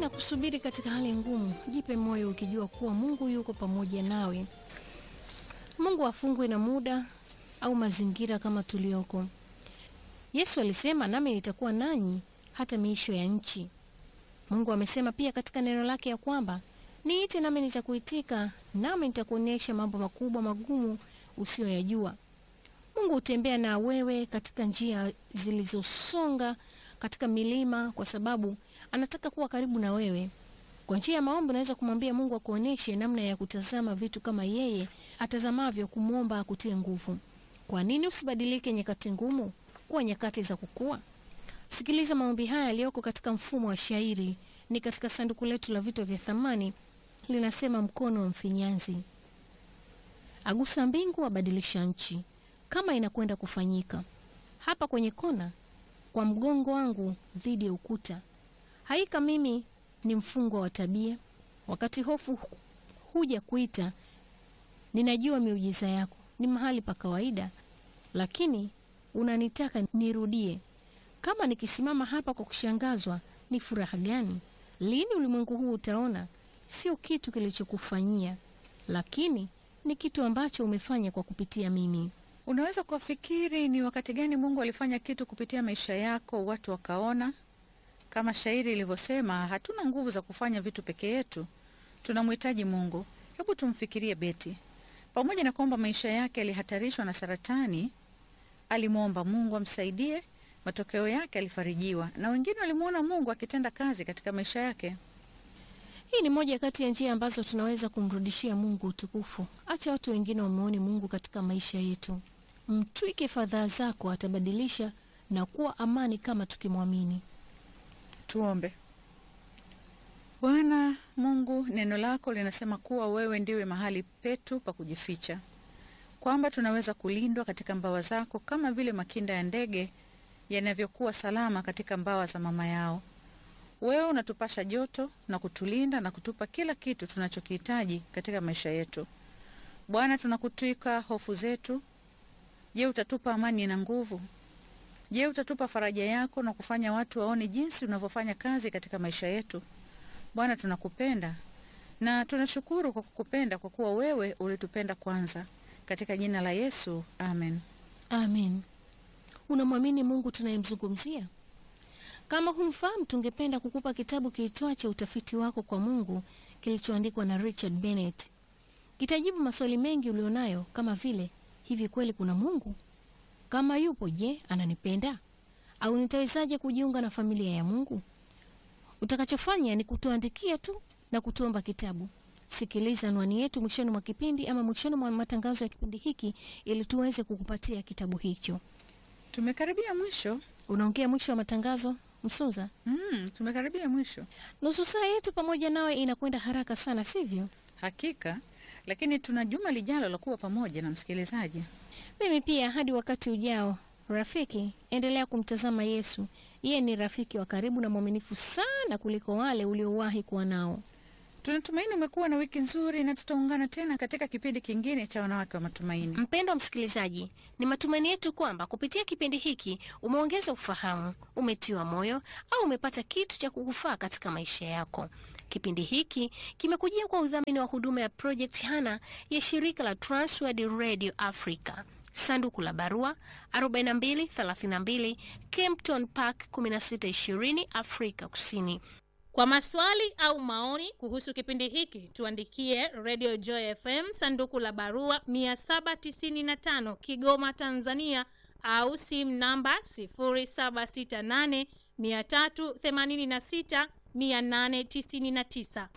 kusubiri katika hali ngumu, jipe moyo ukijua kuwa Mungu yuko pamoja nawe. Mungu hafungwi na muda au mazingira kama tulioko. Yesu alisema, nami nitakuwa nanyi hata miisho ya nchi. Mungu amesema pia katika neno lake ya kwamba niite nami nitakuitika, nami nitakuonyesha mambo makubwa magumu usiyoyajua. Mungu hutembea na wewe katika njia zilizosonga katika milima, kwa sababu anataka kuwa karibu na wewe. Kwa njia ya maombi unaweza kumwambia Mungu akuonyeshe namna ya kutazama vitu kama yeye atazamavyo, kumwomba akutie nguvu. Kwa nini usibadilike nyakati ngumu kuwa nyakati za kukua? Sikiliza maombi haya yaliyoko katika mfumo wa shairi, ni katika sanduku letu la vitu vya thamani. Linasema, mkono wa mfinyanzi agusa mbingu, abadilisha nchi, kama inakwenda kufanyika hapa kwenye kona, kwa mgongo wangu dhidi ya ukuta. Haika mimi ni mfungwa wa tabia, wakati hofu huja kuita, ninajua miujiza yako ni mahali pa kawaida, lakini unanitaka nirudie. Kama nikisimama hapa kwa kushangazwa, ni furaha gani? Lini ulimwengu huu utaona sio kitu kilichokufanyia, lakini ni kitu ambacho umefanya kwa kupitia mimi. Unaweza kufikiri ni wakati gani Mungu alifanya kitu kupitia maisha yako watu wakaona? Kama shairi ilivyosema, hatuna nguvu za kufanya vitu peke yetu, tunamhitaji Mungu. Hebu tumfikirie Beti. Pamoja na kwamba maisha yake yalihatarishwa na saratani, alimwomba Mungu amsaidie. Matokeo yake alifarijiwa, na wengine walimwona Mungu akitenda kazi katika maisha yake. Hii ni moja kati ya njia ambazo tunaweza kumrudishia Mungu utukufu. Acha watu wengine wamuone Mungu katika maisha yetu. Mtwike fadhaa zako, atabadilisha na kuwa amani kama tukimwamini. Tuombe. Bwana Mungu, neno lako linasema kuwa wewe ndiwe mahali petu pa kujificha, kwamba tunaweza kulindwa katika mbawa zako kama vile makinda ya ndege yanavyokuwa salama katika mbawa za mama yao. Wewe unatupasha joto na kutulinda na kutupa kila kitu tunachokihitaji katika maisha yetu. Bwana, tunakutwika hofu zetu. Je, utatupa amani na nguvu? Je, utatupa faraja yako na kufanya watu waone jinsi unavyofanya kazi katika maisha yetu? Bwana, tunakupenda na tunashukuru kwa kukupenda, kwa kuwa wewe ulitupenda kwanza. Katika jina la Yesu, amen. Amen. Unamwamini Mungu tunayemzungumzia? Kama humfahamu, tungependa kukupa kitabu kiitwacho Utafiti wako kwa Mungu kilichoandikwa na Richard Bennett. Kitajibu maswali mengi ulionayo kama vile, hivi kweli kuna Mungu? Kama yupo, je, ananipenda? Au nitawezaje kujiunga na familia ya Mungu? Utakachofanya ni kutuandikia tu na kutuomba kitabu. Sikiliza anwani yetu mwishoni mwa kipindi ama mwishoni mwa matangazo ya kipindi hiki ili tuweze kukupatia kitabu hicho. Tumekaribia mwisho. Unaongea mwisho wa matangazo, Msuza. Mm, tumekaribia mwisho Nusu saa yetu pamoja nawe inakwenda haraka sana, sivyo? hakika, lakini tuna juma lijalo la kuwa pamoja na msikilizaji. Mimi pia, hadi wakati ujao. Rafiki, endelea kumtazama Yesu. Yeye ni rafiki wa karibu na mwaminifu sana kuliko wale uliowahi kuwa nao. Tunatumaini umekuwa na wiki nzuri, na tutaungana tena katika kipindi kingine cha Wanawake wa Matumaini. Mpendwa msikilizaji, ni matumaini yetu kwamba kupitia kipindi hiki umeongeza ufahamu, umetiwa moyo au umepata kitu cha kukufaa katika maisha yako. Kipindi hiki kimekujia kwa udhamini wa huduma ya Project Hana ya shirika la Transworld Radio Africa. Sanduku la barua 4232 Kempton Park 1620 Afrika Kusini. Kwa maswali au maoni kuhusu kipindi hiki tuandikie Radio Joy FM sanduku la barua 795 Kigoma, Tanzania au simu namba 0768 386 899.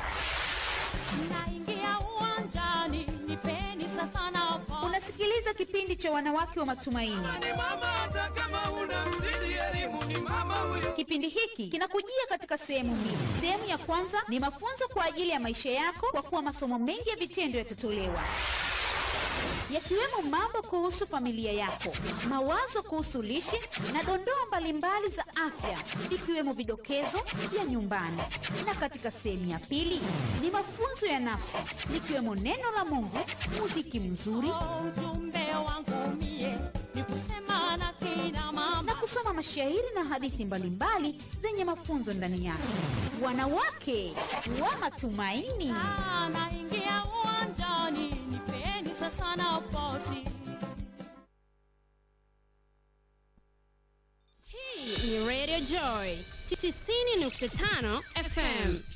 Naingia uwanjani, nipeni sasa nafasi. Unasikiliza kipindi cha wanawake wa matumaini. ni mama hata kama una mzidi elimu ni mama huyo Kipindi hiki kinakujia katika sehemu mbili. Sehemu ya kwanza ni mafunzo kwa ajili ya maisha yako, kwa kuwa masomo mengi ya vitendo yatatolewa yakiwemo mambo kuhusu familia yako, mawazo kuhusu lishe na dondoo mbalimbali za afya, ikiwemo vidokezo vya nyumbani. Na katika sehemu ya pili ni mafunzo ya nafsi, likiwemo neno la Mungu, muziki mzuri Ujumbe wangu mie ni kusema na kina mama na kusoma mashairi na hadithi mbalimbali zenye mafunzo ndani yake. Wanawake wa matumaini. Ah, naingia uwanjani, nipeni sasa nafasi. Hii ni Radio Joy 90.5 FM.